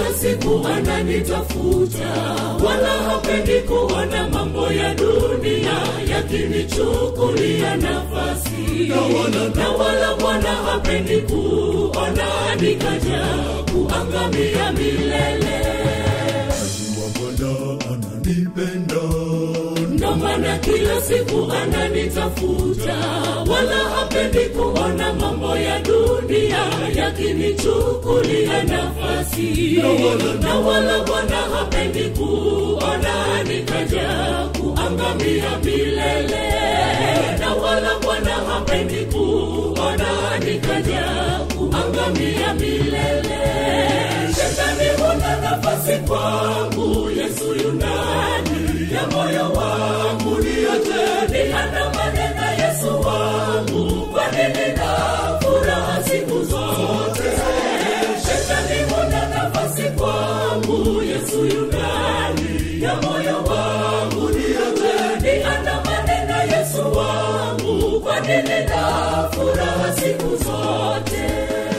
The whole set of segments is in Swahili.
kila siku ananitafuta wala hapendi kuona mambo ya dunia yakinichukulia nafasi na wala bwana hapendi kuona nikaja kuangamia milele Najua Bwana ananipenda, ndo maana kila siku ananitafuta wala hapendi kuona mambo ya dunia yakinichukulia nafasi na wala bwana hapendi kuona nikaja kuangamia milele na wala bwana hapendi kuona nikaja kuangamia milele shetani huna nafasi kwangu yesu yunani ya moyo wangu niyote niandamane na yesu wangu kwani nina furaha siku zote shetani huna nafasi kwangu yesu yunani ya moyo wangu niyote niandamane na yesu wangu kwani nina furaha siku zote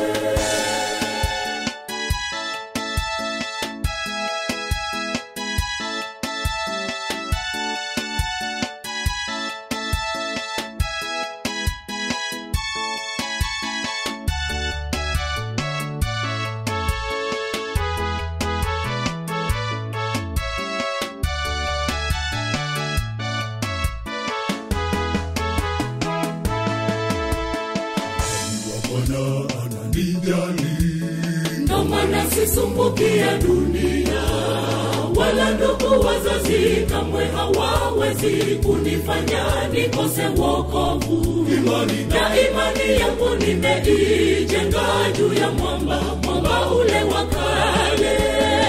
najua Bwana ananijali, ndo maana sisumbukia dunia wala ndugu wazazi kamwe hawawezi kunifanya nikose wokovu imani na imani yangu nimeijenga juu ya mwamba mwamba ule wa kale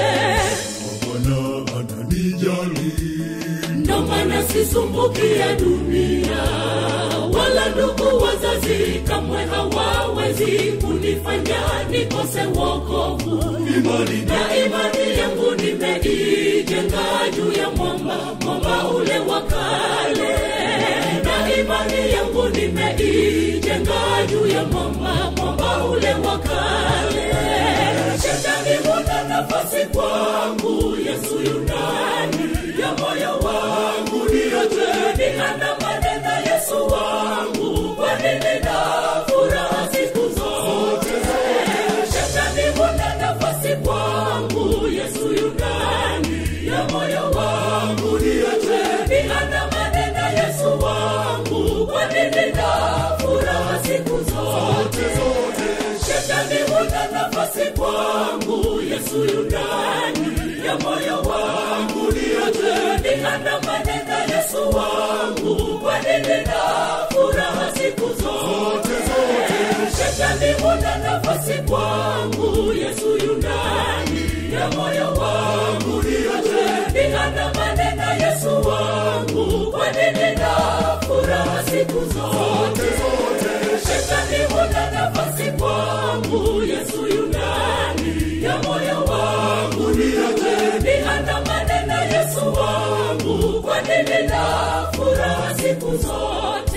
Bwana ananijali, ndo maana sisumbukia dunia wala ndugu wazazi kamwe hawawezi kunifanya nikose wokovu imani na imani yangu nimeijenga juu ya mwamba mwamba ule wa kale na imani yangu nimeijenga juu ya mwamba mwamba ule wa kale shetani huna nafasi kwangu yesu yunani ya moyo wangu niyote niandamane na yesu wangu kwani nina furaha siku zote shetani huna nafasi kwangu yesu yunani ya moyo wangu niyote niandamane na yesu wangu kwani nina furaha siku zote shetani huna nafasi kwangu yesu yunani ya moyo wangu niyote niandamane na yesu wangu kwani nina furaha siku zote shetani huna nafasi kwangu yesu yunani ya moyo wangu niyote niandamane na yesu wangu kwani nina furaha siku zote shetani huna nafasi kwangu yesu yunani ya moyo wangu niyote niandamane na yesu wangu kwani nina furaha siku zote